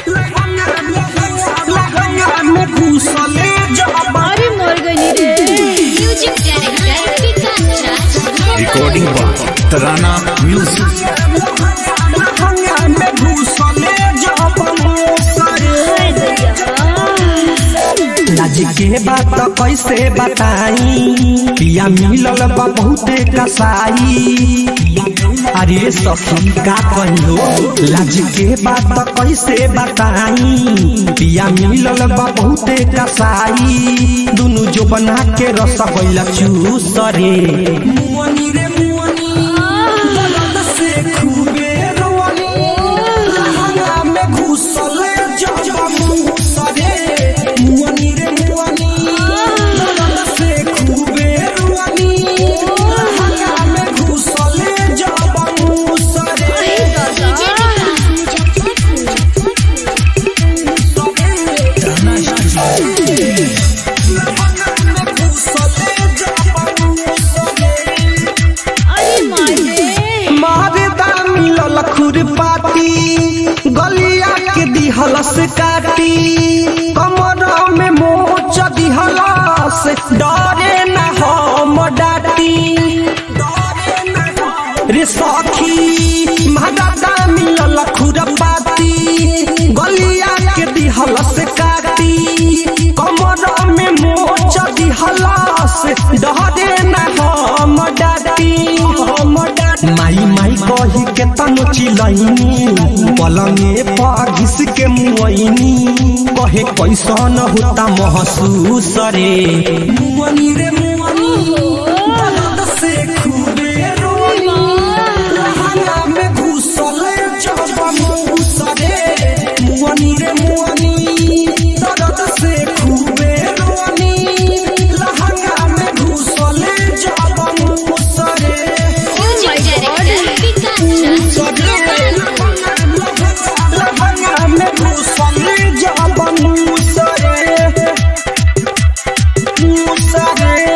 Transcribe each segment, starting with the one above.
अरे मर गई रे music director Vikas Raj recording by Tarana music लाज के बात कैसे बताई पिया मिलल बा बहुते कसाई अरे सखी का कहियो लाज के बात कैसे बताई पिया मिलल बा बहुते कसाई दुनु जो बना के रस गइला चूस रे मुअनी रे मुअनी दर्द से खूबे रोनी लहंगा में घुसले जब मुस रे मुअनी रे मुअनी दर्द से खूबे रोनी लहंगा में घुसले जब मुस रे अरे मार रे मारदा मिलल खुरपाती गलिया के दिहलस काटी कमर में मोच दिहलस डरे न हम डाटी रे सखी मारदा मिलल खुरपाती गलिया के दिहलस काटी कमर में मोच दिहलस डरे न हम डाटी हम डाटी माई माई कही के तनु चिलैनी पलंगे पर घिस के मुआइनी कहे कैसन होता महसूस रे मुअनी रे मुअनी दर्द से खूबे रोनी लहंगा में घुसले जब मुस रे मुअनी रे मुअनी दर्द से खूबे रोनी लहंगा में घुसले जब मुस रे म्यूजिक डायरेक्टर विकास राज लहंगा में घुसले जब मुस रे मुस रे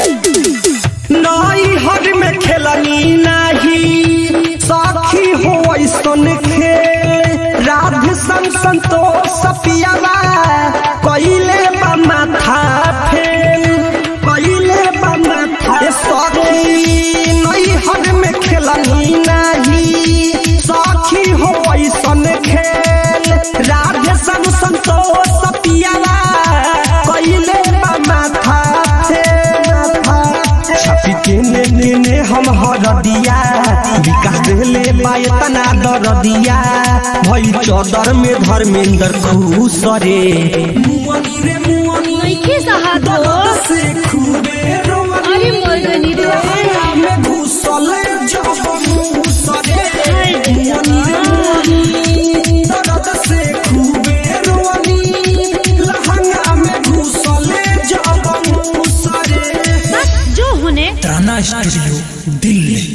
नई हर में खेलनी नाही साखी हो ऐसन खेल राधे संग संतोष पियावा कइले बा माथा फेल कइले बा माथा ए सखी नई हर में खेलनी नाही साखी हो ऐसन खेल राधे संग संतोष पियावा कइले बा माथा फेल छपी के ने ने ने हम हर दिया विकास देले बायतना दर दिया भई चौदर में धर्मेंद्र खुश रे मुअनी रे मुअनी नइखे सहात हो से खूबे रोनी अरे मर गई रे लहंगा में घुसले जब मुस रे मुअनी रे मुअनी दर्द से खूबे रोनी लहंगा में घुसले जब मुस रे बस जो होने तराना स्टूडियो दिल्ली